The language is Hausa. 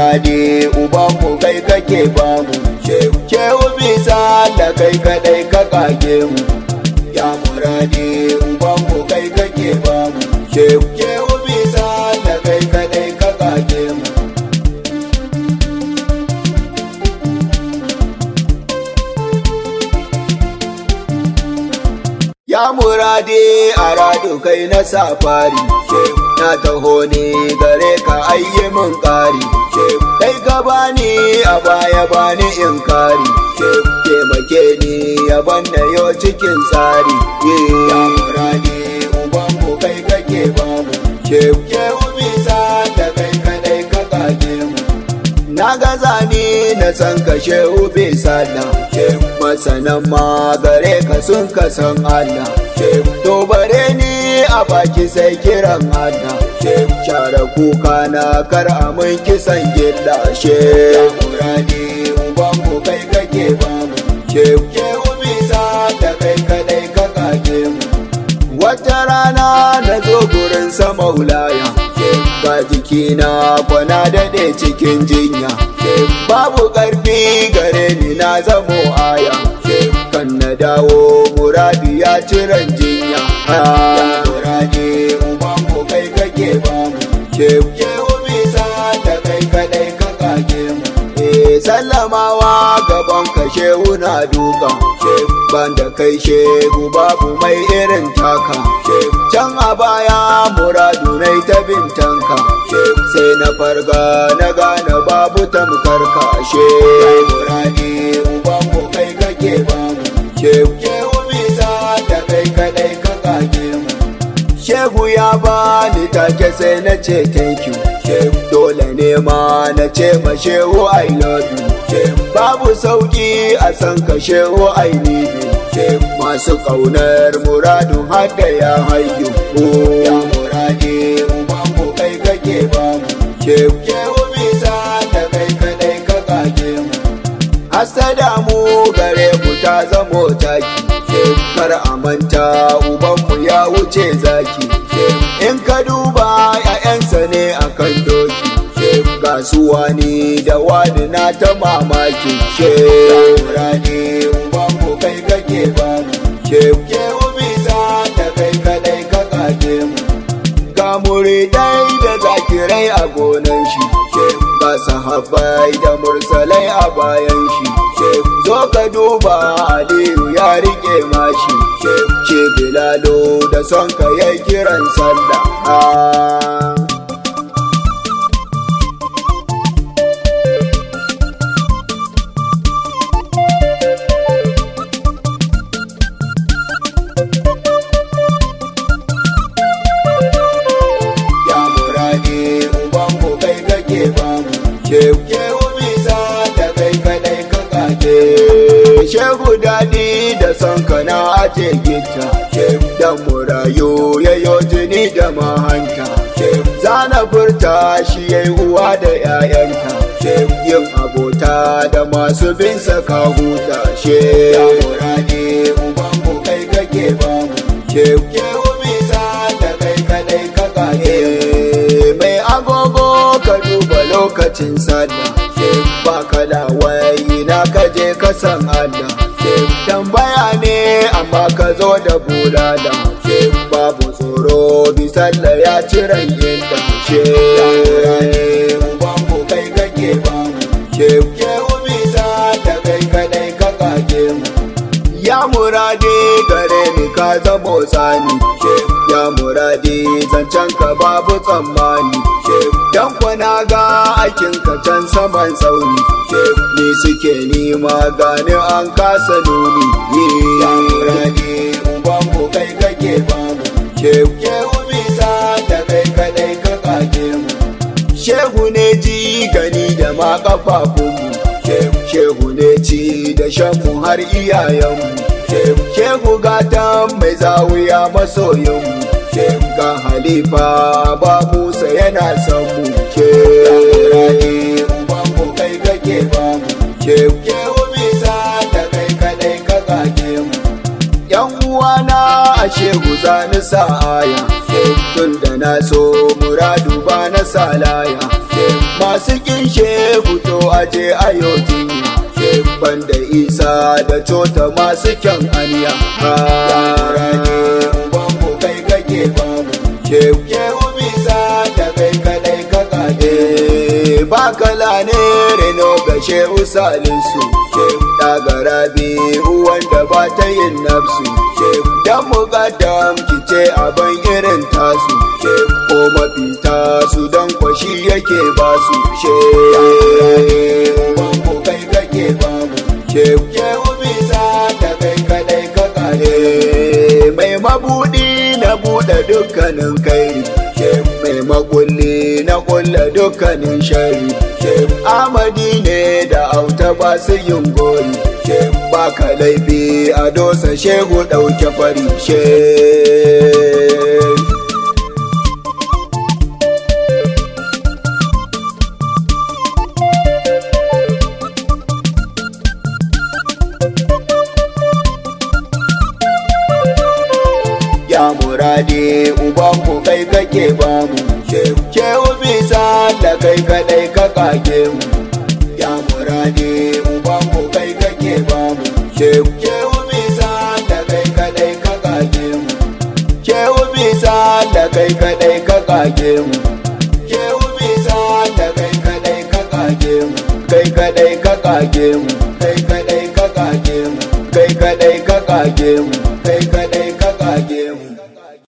muradi uban mu kai kake bamu shehu bisa da kai kadai ka kage mu ya muradi uban mu kai kake bamu shehu bisa da kai kadai ka kage mu Ya murade a rado kai na safari, na taho ne gare ka ayye mun ƙari, kai ka bani a baya bani in kari, taimake ni ya banna yau cikin tsari. Ya murade uban mu kai kake bamu, shehu bisa da kai kadai ka kage mu. Na gaza ni na san ka shehu bisa da masanan ma gare ka sun ka san Allah to bare ni a baki sai kiran Allah share kuka na kar a mun kisan gilla she muradi uban mu kai kake ba mu shehu bisa da kai kadai ka kage mu wata rana na zo gurin sa maulaya ga jikina kwana daɗe cikin jinya babu ƙarfi gare ni na zamo aya kan na dawo muradi ya ciran jinya muradi uban mu kai kake ba mu shehu bisa da kai kadai ka kage mu sallamawa gaban ka shehu na duka ban da kai shehu babu mai irin taka can a baya muradu nai ta bintanka sai na farga na gane babu tamkar ka she muradi uban mu kai kake ba mu shehu bisa da kai kadai ka kage mu shehu ya bani take sai na ce thank you dole ne ma na ce ma shehu i love you babu sauki a san ka shehu i need you masu kaunar muradun hada ya hayu ya muradi uban mu kai kake ba mu shehu bisa da kai kadai ka kage mu hasada mu gare mu ta zamo taki kar a manta ubanmu ya wuce zaki in ka duba ‘ya'yansa ne a kan doki ga su wani da wani na ta mamaki rani ubanmu kai kake ba mu shehu bisa da kai kadai ka kage mu ga muridai da zakirai a gonan shi ga sahabbai da mursalai a bayan shi zo ka duba aliyu ya rike mashi ce bilalo da son ka yi kiran sallah ya muradi uban mu kai kake ba mu shehu bisa da kai kadai ka kake shehu dadi da son kana aje gita dan murayu yayo jini da mahanta zana furta shi yayi uwa da 'ya'yanta yin abota da masu bin saka huta she ya muradi uban mu kai kake ba mu shehu bisa da kai kadai ka kake mai agogo ka duba lokacin sallah ba ka da wayi na ka je ka san Allah tambaya ne amma ka zo da bulala babu tsoro bisalla ya ciran inda she ubanmu kai kake ba mu shehu bisa da kai kadai ka kage mu ya murade gare ni ka zamo tsani ya murade zancen ka babu tsammani dan kwana ga aikin ka can saman tsauni ni suke nima gani an kasa nuni ya murade uban mu kai kake ba mu shehu bisa da kai kadai ka kage mu shehu ne ji gani da ma kafafunmu shehu ne ci da shanmu har iyayenmu shehu gatan mai zawiya masoyinmu ga halifa ba musa yana son mu shehu ubanmu kai kake ba mu shehu bisa da kai kadai ka kage mu yan uwana a shehu zani sa'aya tun da na so muradu ba na salaya masu kin shehu to aje ayo jinya banda isa da cota masu kyan aniya rane ubanmu kai kake bamu shehu bisa da kai kadai ka kage ba kala ne reno ga shehu salisu daga rabi wanda ba ta yin nafsu dan mugaddam kice abin irin tasu ko mafita su dan kwashi yake basu shehu kai kake bamu shehu bisa da kai kadai ka kare mai mabudi na buɗe dukkanin kairi mai makulli na kulle dukkanin shari amadi ne da auta ba su yin gori ba ka laifi a dosa shehu ɗauke fari shehu ya murade ubanku kai kake bamu shehu bisa da kai kadai ka kage mu ya murade ubanku kai kake bamu shehu bisa da kai kadai ka kage mu shehu bisa da kai kadai ka kage mu shehu bisa da kai kadai ka kage mu kai kadai ka kage mu kai kadai ka kage mu kai kadai ka kage mu kai kadai ka kage mu